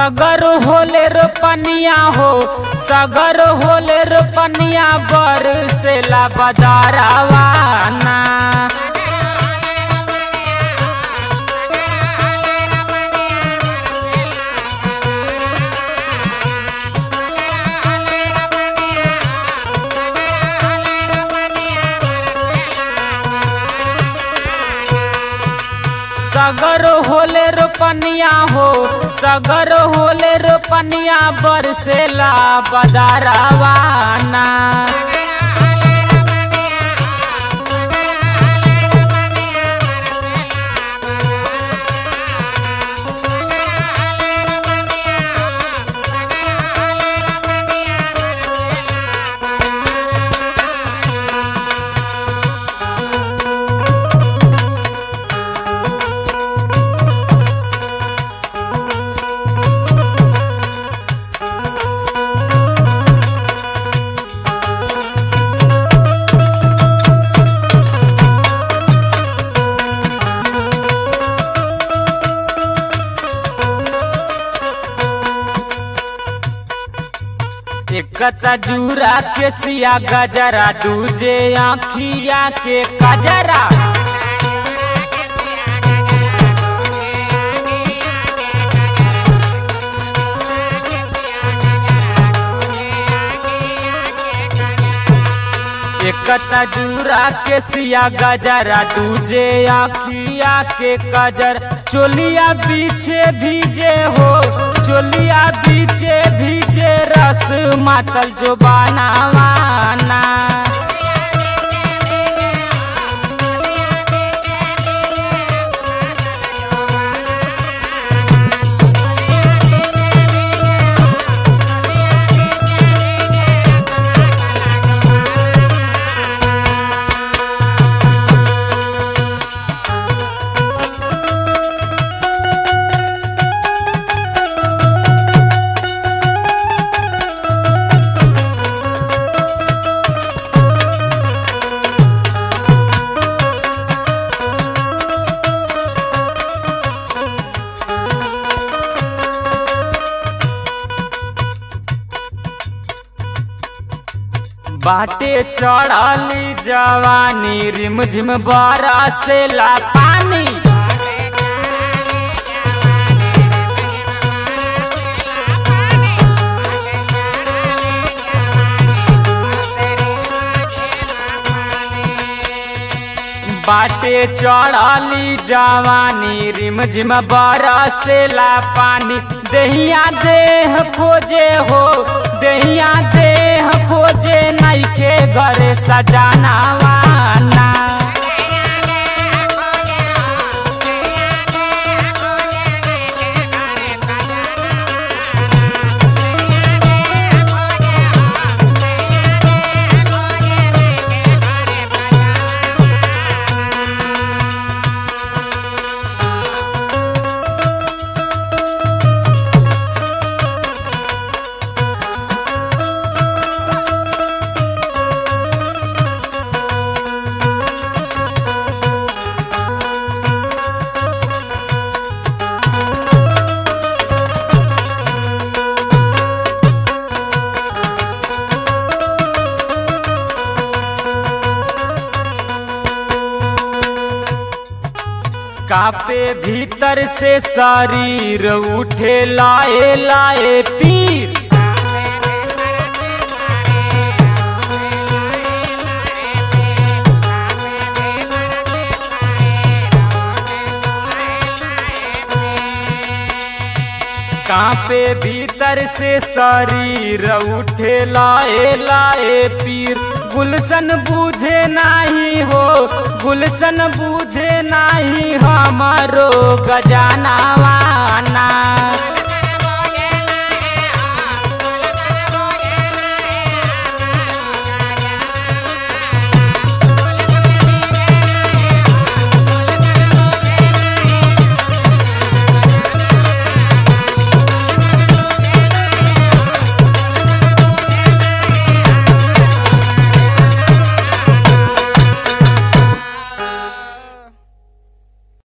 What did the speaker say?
सगर होले रोपनिया हो सगर होले रोपनिया बरसेला बदारावाना सगर होले रोपनिया हो सगर होले रोपनिया बरसेला बदारावाना एक तजूरा के सिया गजरा दूजे आखिया के कजरा एक तजूरा के सिया गजरा दूजे आखिया के कजर चोलिया पीछे भीजे हो चोलिया पीछे भीजे रस मातल जो बनावाना बाटे चढ़ली जवानी रिमझिम बरसेला पानी बाटे चढ़ली जवानी रिमझिम बरसेला पानी दहिया देह खोजे हो दहिया देह खोजे नइखे घरे सजानावाना कापे भीतर से शरीर उठे लाए लाए पीर कांपे भीतर से शरीर उठे लाए लाए पीर गुलशन बूझे नाही हो गुलशन बूझे नाही हमारो गजानावाना